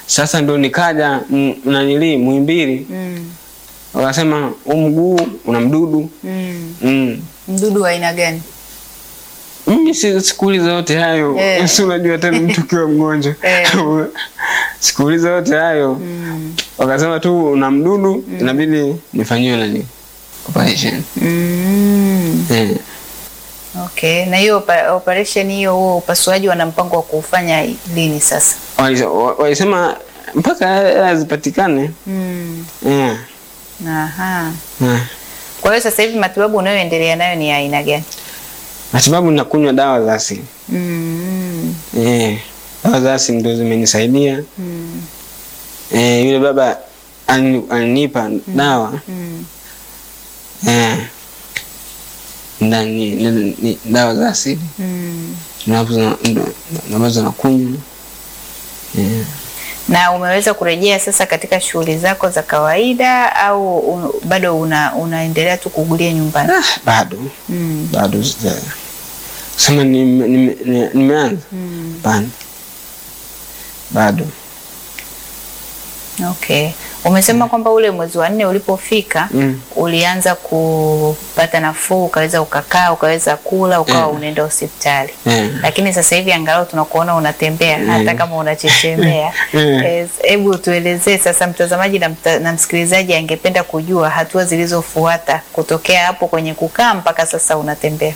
Sasa ndo nikaja m- nanili Muhimbili, Mm. wakasema huu mguu una mdudu Mm. mm. Mdudu wa aina gani? Mimi si sikuuliza yote hayo Eh. si unajua tena mtu ukiwa mgonjwa Eh. sikuuliza yote hayo Mm. wakasema tu una mdudu inabidi nifanyiwe nani operation Mm. eh. Okay, na hiyo opa- operation hiyo, huo upasuaji wana mpango wa kuufanya lini sasa? Walise- wa- walisema mpaka hela zipatikane Mm. eh. Aha. eh. Kwa hiyo sasa hivi matibabu unayoendelea nayo ni ya aina gani? matibabu nakunywa dawa za asili Mm. eh. dawa za asili ndo zimenisaidia Mm. eh, yule baba alini- alinipa dawa Mm. eh. ndani ni, ni, dawa za asili Mm. Nazo- ndo- ambazo nakunywa eh. Na umeweza kurejea sasa katika shughuli zako za kawaida au un, bado una, unaendelea tu kugulia nyumbani? ah, bado Mm. bado sija sema nime- nime- nime- nimeanza Mm. Hapana. bado Okay. Umesema kwamba ule mwezi wa nne ulipofika Mm. ulianza kupata nafuu, ukaweza ukakaa, ukaweza kula, ukawa Mm. unaenda hospitali. eh. Lakini sasa hivi angalau tunakuona unatembea Mm. hata kama unachechemea. Mm. Eh, Hebu tuelezee sasa, mtazamaji na, mta, na msikilizaji angependa kujua hatua zilizofuata kutokea hapo kwenye kukaa mpaka sasa unatembea.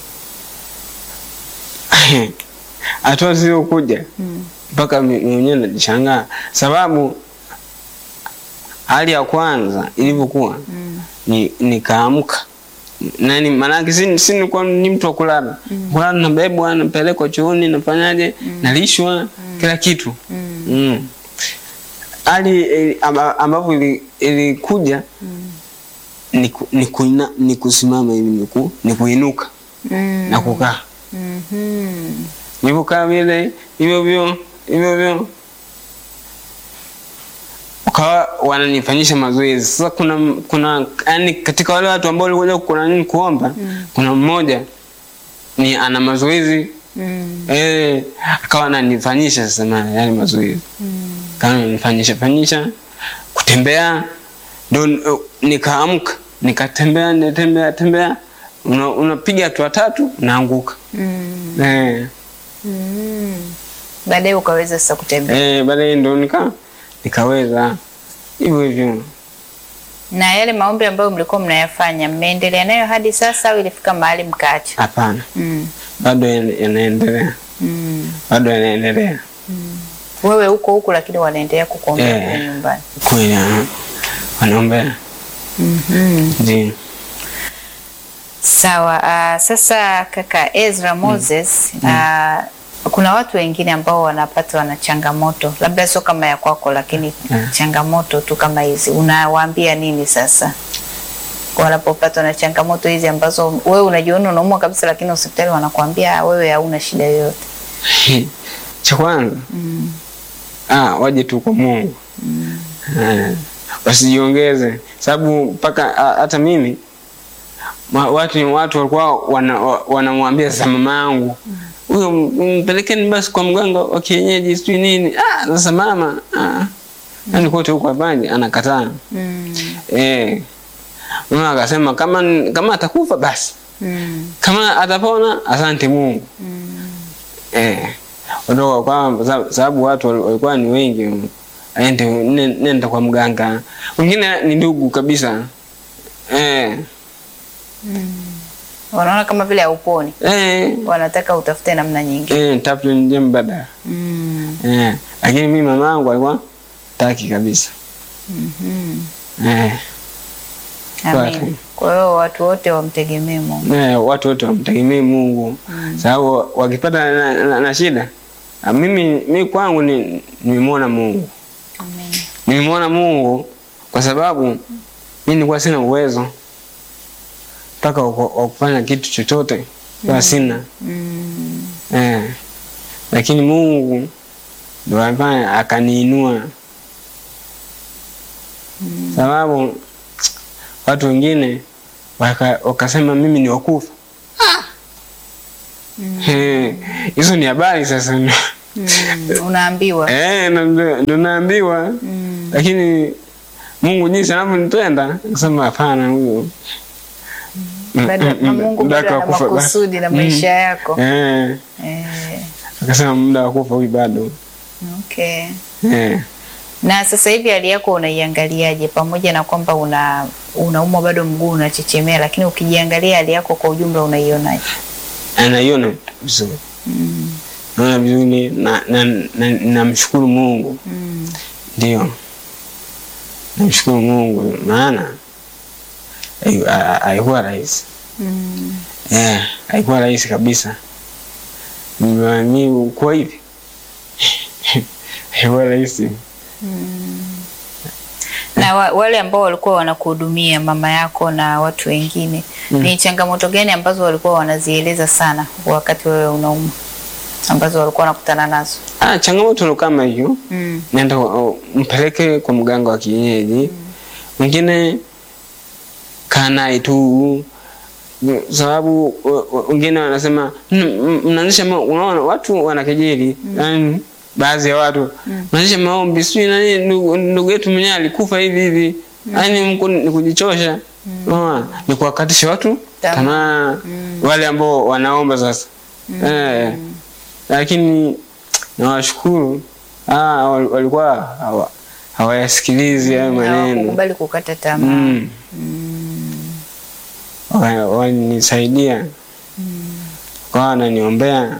hatua zilizokuja Mm. mpaka mi- mwenyewe najishangaa sababu hali ya kwanza ilivyokuwa Mm. ni nikaamka nani maanake si, si nilikuwa ni mtu wa kulala kulala nabebwa napelekwa chooni nafanyaje nalishwa kila kitu Mm. mm. hali ili- amba- ambapo ili- ilikuja ni, ku- ni, kuina, ni kusimama hivi ni, ku, ni kuinuka Mm. na kukaa Mhm. nilivyokaa vile hivyo hivyo hivyo hivyo ukawa wananifanyisha mazoezi sasa kuna kuna yani katika wale watu ambao walikuja kuna nini kuomba kuna mmoja ni ana mazoezi Mm. eh akawa ananifanyisha sasa na yani mazoezi Mm. kama ananifanyisha fanyisha kutembea ndo uh, nikaamka nikatembea nitembea tembea una- unapiga hatua tatu unaanguka Mm. eh Mm. Baadaye ukaweza sasa kutembea. Eh, baadaye ndo nika nikaweza hivyo hivyo. Na yale maombi ambayo mlikuwa mnayafanya mmeendelea nayo hadi sasa au ilifika mahali mkaacha? Hapana, Mm. bado yana- yanaendelea, Mm. bado yanaendelea Wewe huko huko lakini wanaendelea kukuombea Eh. kule nyumbani. kweli, ah, wanaombea Mhm. ndio. Sawa. Uh, sasa kaka Ezra Moses uh, kuna watu wengine ambao wanapatwa na changamoto labda sio kama ya kwako, lakini Mm. changamoto tu kama hizi, unawaambia nini sasa wanapopatwa na changamoto hizi ambazo wewe unajiona unaumwa kabisa, lakini hospitali wanakuambia "Ah, wewe hauna shida yoyote? Cha kwanza mm. ah, waje tu kwa Mungu Eh, wasijiongeze, sababu mpaka ah, hata mimi ma- watu watu walikuwa wana- wa- wanamwambia sasa mama yangu huyo m- mpelekeni basi kwa mganga wa kienyeji sijui nini. Ah, sasa mama ah, yani kote huko hapana, anakataa Mm. eh. Mama akasema kama kama atakufa basi, Mm. kama atapona asante Mungu Mm. eh. Ondoka kwa sababu- sababu watu wal- walikuwa ni wengi, aende ne- nenda kwa mganga, wengine ni ndugu kabisa eh. Wanaona kama vile hauponi, Eh, wanataka utafute namna nyingine. eh, tafute njia mbadala mm. eh. Lakini mimi mama yangu alikuwa taki kabisa eh. Amin. Watu. Kwa hiyo watu wote wamtegemee Mungu. Eh, watu wote wamtegemee Mungu sababu wakipata na, na, na shida ah, mimi mimi kwangu ni nimemwona Mungu Amen. nimemwona Mungu kwa sababu mimi nilikuwa sina uwezo mpaka wa ku- wa kufanya kitu chochote kwa sina Mm. eh. Lakini Mungu ndo alifanya akaniinua, sababu watu wengine waka- wakasema mimi ni wakufa. Eh, Hizo ni habari sasa Mm, unaambiwa Eh, na ndo ndo naambiwa mm. lakini Mungu jinsi anavyonipenda akasema hapana, huyo bado Mm, mm, Mungu muda bado ana wake wa kufa- makusudi na Mm. maisha yako eh, eh, akasema muda wa kufa huyu bado okay. eh. Na sasa hivi hali yako unaiangaliaje, pamoja na kwamba una unaumwa bado mguu unachechemea, lakini ukijiangalia hali yako kwa ujumla unaionaje? Anaiona vizuri, mm. naona vizuri na namshukuru na, na, namshukuru Mungu mm. ndio, namshukuru Mungu maana hai- ha- haikuwa rahisi mm. eh, haikuwa rahisi kabisa. Mimi kuwa hivi haikuwa rahisi. na wa, wale ambao walikuwa wanakuhudumia mama yako na watu wengine Mm. ni changamoto gani ambazo walikuwa wanazieleza sana wakati wewe unaumwa ambazo walikuwa wanakutana nazo? Ah, changamoto ndo kama hiyo mm. nenda uh, mpeleke kwa mganga wa kienyeji mwingine kaa naye tu Mm, sababu uh, uh, wengine wanasema "Mm, mm, mnaanzisha ma- unaona watu wanakejeli yani baadhi ya watu mnaanzisha maombi sijui nani ndugu ndugu yetu mwenyewe alikufa hivi hivi yani mko ni kujichosha unaona ni kuwakatisha watu Tamaa. tamaa wale ambao wanaomba sasa eh lakini nawashukuru ah, wal- walikuwa hawa- hawayasikilizi hayo maneno Hawakukubali kukata tamaa. Mm. Wa- walinisaidia wakawa wananiombea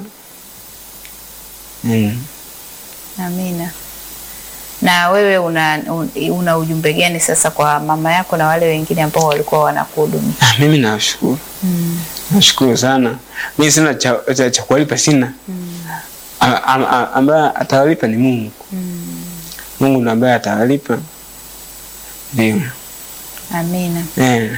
mm. Amina. Na wewe una, un- una ujumbe gani sasa kwa mama yako na wale wengine ambao walikuwa wanakuhudumia? Ah, mimi nawashukuru nashukuru sana mi sina cha, cha, cha kuwalipa sina A- a- a- ambaye atawalipa ni mungu mungu ndo ambaye atawalipa ndio Amina. eh.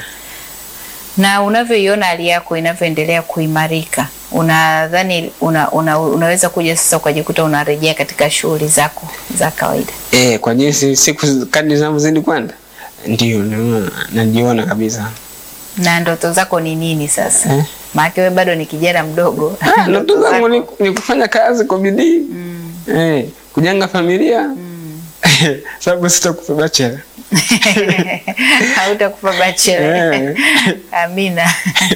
Na unavyoiona hali yako inavyoendelea kuimarika, unadhani una, una, unaweza kuja sasa ukajikuta unarejea katika shughuli zako za kawaida? Eh, kwa jinsi siku kadri zinavyozidi kwenda ndio naona- najiona kabisa Na ndoto zako ni nini sasa? Eh. Maana wewe bado ni kijana mdogo. Ah, ndoto zangu ni, ni kufanya kazi kwa bidii Mm. eh, kujenga familia sababu sitakufa bachela Hautakufa bachelor. Eh. Amina.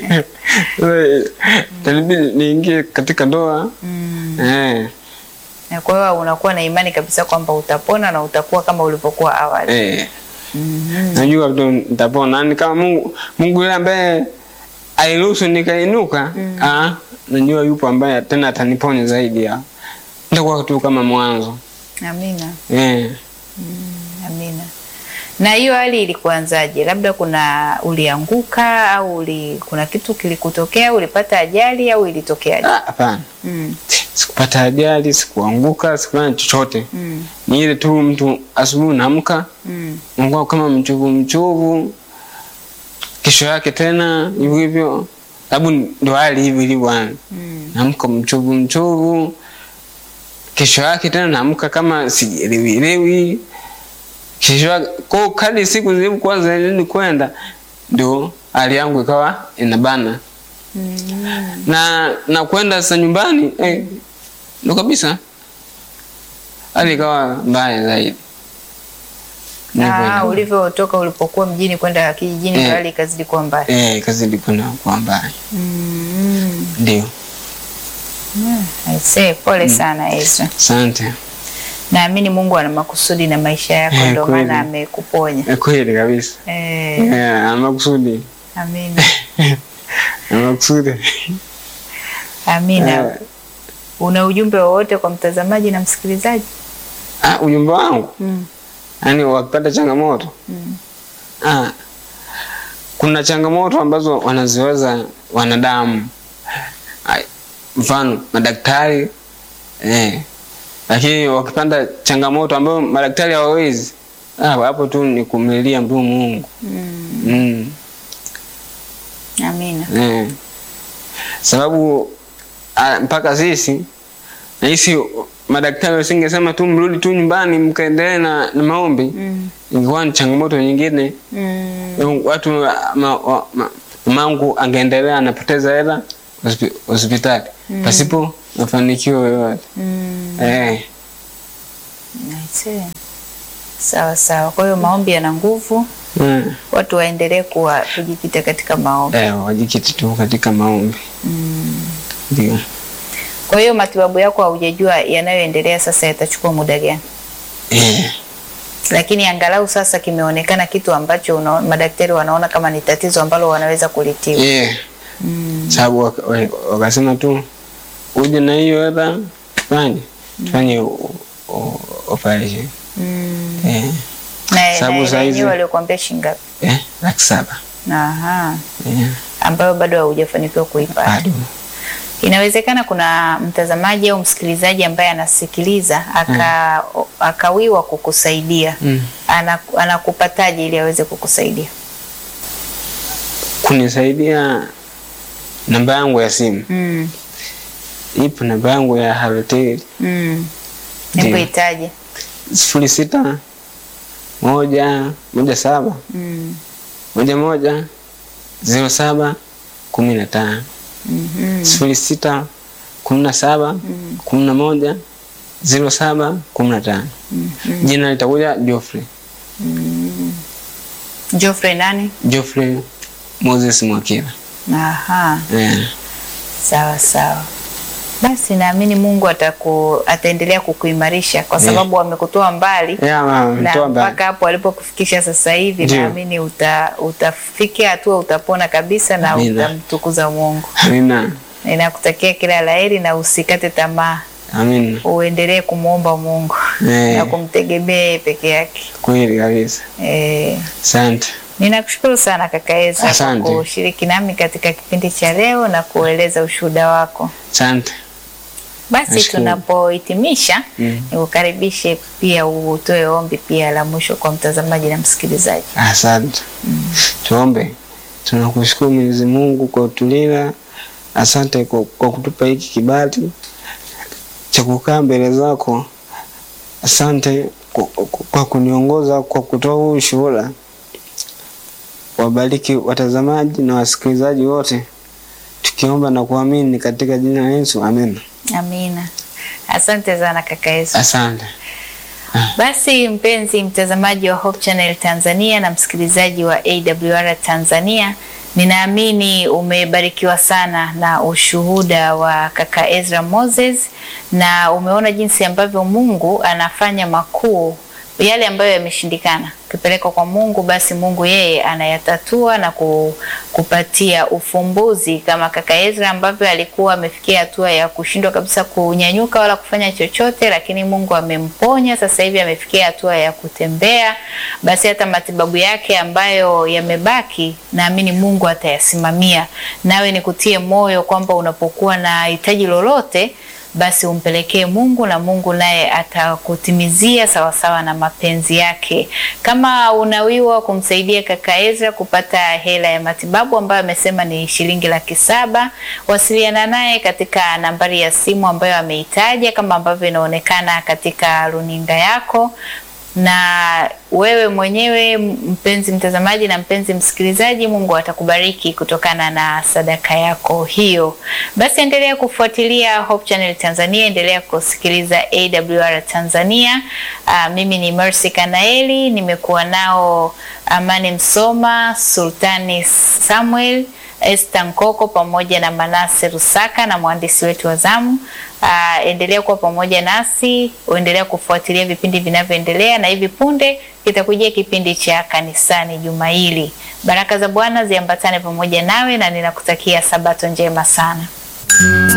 Eh, itanibidi niingie katika ndoa Mm. eh, Na kwa hiyo unakuwa na imani kabisa kwamba utapona na utakuwa kama ulivyokuwa awali. eh. Mhm. najua tu nitapona yani kama mungu mungu yule ambaye aliruhusu nikainuka ah, najua yupo ambaye tena ataniponya zaidi ya nitakuwa tu kama mwanzo Amina. eh. Amina. Na hiyo hali ilikuanzaje? Labda kuna ulianguka au uli, kuna kitu kilikutokea, ulipata ajali au ilitokeaje? Ah, hapana Mm. sikupata ajali sikuanguka sikufanya chochote Mm. ni ile tu mtu asubuhi naamka Mm. nakuwa kama mchovu mchovu kesho yake tena hivyo hivyo sababu ndo hali hivi ilivyo yani Mm. naamka mchovu mchovu kesho yake tena naamka kama sijielewielewi kesho yake kwa kadi siku zilivyokuwa zinazidi kwenda ndo hali yangu ikawa inabana Mm. na na kwenda sasa nyumbani eh, ndo kabisa hali ikawa mbaya zaidi Ah, Nilivyo- ulivyotoka ulipokuwa mjini kwenda kijijini Eh. ndo hali ikazidi kuwa mbaya. eh, ikazidi kwenda kwa mbaya Mm. ndio Mm. I say, pole sana Ezra. asante Naamini Mungu ana makusudi na maisha yako Eh, ndio kweli. maana amekuponya. Eh, kweli kabisa Eh, Eh, ana makusudi amina. ana makusudi Amina. Eh, Una ujumbe wowote kwa mtazamaji na msikilizaji? ah, ujumbe wangu Mm. yaani wakipata changamoto Mm. ah, kuna changamoto ambazo wanaziweza wanadamu Ai, mfano madaktari eh, lakini wakipanda changamoto ambayo madaktari hawawezi ah, hapo tu ni kumlilia mtu Mungu Mm. mm, Amina. eh. sababu ah, mpaka sisi nahisi madaktari wasingesema tu mrudi tu nyumbani mkaendelee na, na maombi Mm. ingekuwa ni changamoto nyingine Mm. watu ma, wa- ma, mamangu angeendelea anapoteza hela hospi- hospitali pasipo mafanikio yoyote Mm. eh, I see. Sawa sawa. Kwa hiyo maombi yana nguvu, mm, watu waendelee kuwa kujikita katika maombi. eh, wajikiti tu katika maombi ndio. Kwa hiyo matibabu yako haujajua yanayoendelea sasa yatachukua muda gani, Eh, lakini angalau sasa kimeonekana kitu ambacho una, madaktari wanaona kama ni tatizo ambalo wanaweza kulitibu. eh, sababu waka- wa- wakasema tu uje na hiyo hela fanye fanye o- o- operation Mm. eh, Na Sababu na saa hizi- yenyewe waliokuambia shilingi ngapi? eh, laki saba Aha. eh, ambayo bado haujafanikiwa kuipata. bado Inawezekana kuna mtazamaji au msikilizaji ambaye anasikiliza aka, akawiwa kukusaidia mm. ana, anakupataje ili aweze kukusaidia? kunisaidia namba yangu ya simu Mm. ipo namba yangu ya Halotel Mm. Ndio. Nikuitaje? sifuri sita moja moja saba Mm. moja moja zero saba kumi na tano Mhm. sifuri sita kumi na saba kumi na moja zero saba kumi na tano jina litakuja Geoffrey Geoffrey nani? Geoffrey Moses Mwakila Aha. eh. Sawa sawa. Basi naamini Mungu ataku, ataendelea kukuimarisha kwa sababu amekutoa mbali Yeah, mama, na mtoa mbali. mpaka hapo alipokufikisha sasa hivi, Ndio. naamini uta, utafikia hatua utapona kabisa na Amina. utamtukuza Mungu. Amina. Ninakutakia kila laheri na usikate tamaa, Amina. uendelee kumwomba Mungu Eh. na kumtegemea yeye peke yake. Kweli kabisa. Eh, Asante. ninakushukuru sana kaka Eza kwa Asante. kushiriki nami katika kipindi cha leo na kueleza ushuhuda wako. Asante. Basi Nashukuru. tunapohitimisha Mm. nikukaribishe pia utoe ombi pia la mwisho kwa mtazamaji na msikilizaji. Asante. Tuombe. Tunakushukuru Mwenyezi Mungu kwa utulinda. Asante kwa, kwa kutupa hiki kibali cha kukaa mbele zako. Asante kwa, kwa, kwa kuniongoza kwa kutoa huu ushuhuda. Wabariki watazamaji na wasikilizaji wote, tukiomba na kuamini katika jina la Yesu, amina. Amina. Asante sana kaka Yesu. Asante. Basi mpenzi mtazamaji wa Hope Channel Tanzania na msikilizaji wa AWR Tanzania, ninaamini umebarikiwa sana na ushuhuda wa kaka Ezra Moses na umeona jinsi ambavyo Mungu anafanya makuu yale ambayo yameshindikana ukipelekwa kwa Mungu, basi Mungu yeye anayatatua na ku- kupatia ufumbuzi, kama kaka Ezra ambavyo alikuwa amefikia hatua ya kushindwa kabisa kunyanyuka wala kufanya chochote, lakini Mungu amemponya. Sasa hivi amefikia hatua ya kutembea, basi hata matibabu yake ambayo yamebaki, naamini Mungu atayasimamia. Nawe nikutie moyo kwamba unapokuwa na hitaji lolote basi umpelekee Mungu na Mungu naye atakutimizia sawasawa na mapenzi yake. Kama unawiwa kumsaidia kaka Ezra kupata hela ya matibabu ambayo amesema ni shilingi laki saba, wasiliana naye katika nambari ya simu ambayo ameitaja kama ambavyo inaonekana katika runinga yako na wewe mwenyewe mpenzi mtazamaji na mpenzi msikilizaji, Mungu atakubariki kutokana na sadaka yako hiyo. Basi endelea kufuatilia Hope Channel Tanzania, endelea kusikiliza AWR Tanzania. Aa, mimi ni Mercy Kanaeli, nimekuwa nao Amani Msoma, Sultani Samuel Esther Nkoko pamoja na Manase Rusaka na mwandishi wetu wa zamu. Uh, endelea kuwa pamoja nasi, uendelea kufuatilia vipindi vinavyoendelea, na hivi punde kitakujia kipindi cha kanisani juma hili. Baraka za Bwana ziambatane pamoja nawe, na ninakutakia sabato njema sana.